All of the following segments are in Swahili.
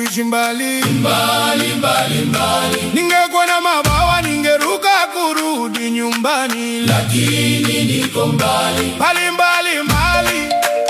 kuishi mbali mbali mbali mbali, ningekuwa na mabawa ningeruka kurudi nyumbani lakini niko mbali mbali mbali mbali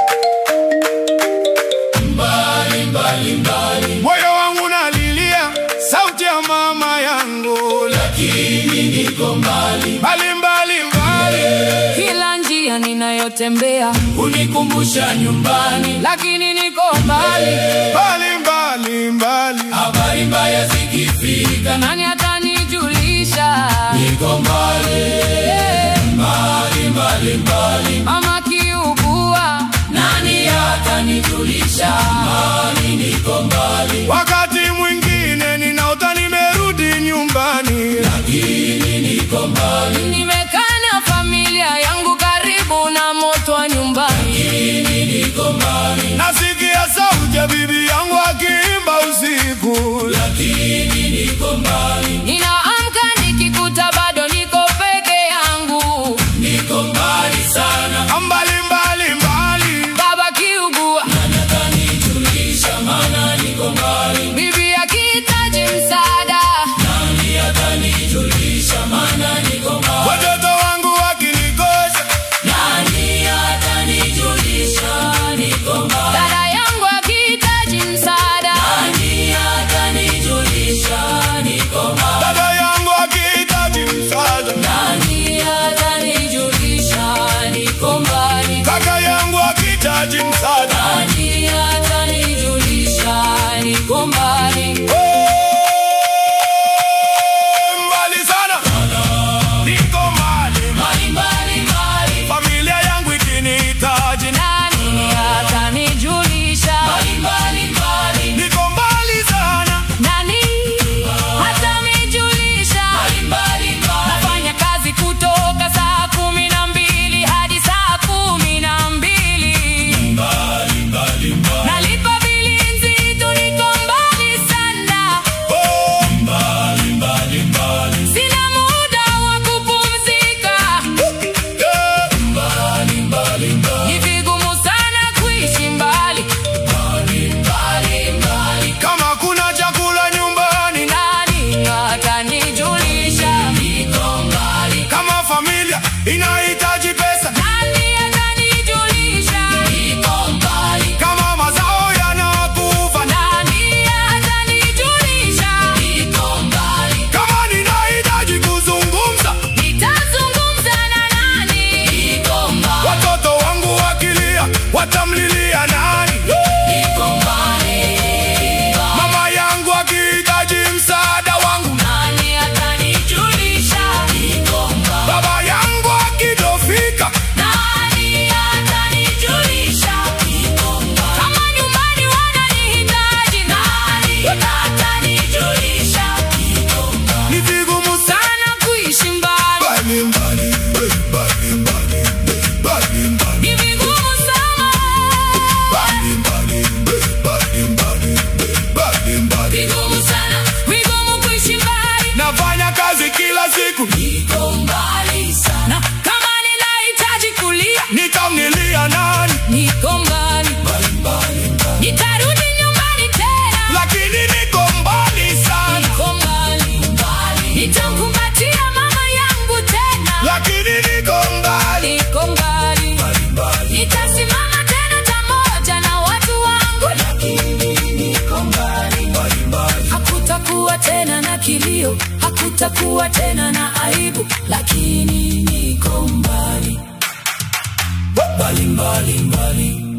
mbali mbali mbali, moyo wangu nalilia sauti ya mama yangu lakini niko mbali mbali mbali mbali Kila njia ninayotembea unikumbusha nyumbani, lakini niko mbali, mbali mbali mbali habari mbaya zikifika, nani atanijulisha? niko mbali mbali mbali mbali, Mama kiugua, nani atanijulisha? Mani niko mbali, wakati mwingine ninaota nimerudi nyumbani lakini niko mbali, nimekaa na familia yangu karibu na moto wa nyumbani. lakini niko mbali, nasikia sauti ya bibi yangu akiimba usiku lakini niko mbali, Ninaamka nikikuta bado niko peke yangu, niko mbali sana, mbali mbali mbali baba kiugua, nani atanijulisha? Maana niko mbali, bibi akihitaji msaada, nani atanijulisha? Maana niko mbali, watoto wangu wakinikosha nani atanijulisha? Niko mbali, dada yangu akihitaji msaada, nani atanijulisha? Niko mbali, dada yangu akihitaji msaada nani atanijulisha? Niko mbali, kaka yangu akihitaji msaada nani atanijulisha? Niko mbali. Oh, mbali sana niko mbali mbali mbali mbali, familia yangu ikinihitaji Nani atanijulisha? mbali mbali mbali, niko mbali sana Nani atanijulisha? mbali mbali mbali. Nafanya kazi kutoka saa kumi na mbili hadi saa kumi na mbili. Nalipa bili nzito, niko mbali sana. oh, Sina muda wa kupumzika. yeah. Ni vigumu sana kuishi mbali. kama kuna chakula nyumbani Nani atanijulisha? kama familia inahitaji pesa Nani atanijulisha? kama mazao yanakufa Nani atanijulisha? kama ninahitaji kuzungumza Nitazungumza na nani? watoto wangu wakilia watamlilia nani mama yangu akihitaji msaada wangu Nani atanijulisha? baba yangu akidofika Nani atanijulisha? Kama nyumbani wananihitaji, nani atanijulisha? ni vigumu sana Sana kuishi mbali, mbali mbali mbali mbali mbali mbali ni vigumu sana. mbali mbali mbali mbali mbali mbali Vigumu sana, vigumu kuishi mbali. nafanya kazi kila siku Na kama ninahitaji kulia, nitamlilia nani niko mbali. Nitarudi nyumbani tena, lakini niko mbali sana niko mbali. Nitamkumbatia mama yangu tena, lakini niko mbali niko mbali. Nitasimama tena pamoja na watu wangu, hakutakuwa tena na kilio, hakutakuwa tena na aibu, lakini niko mbali. mbali mbali mbali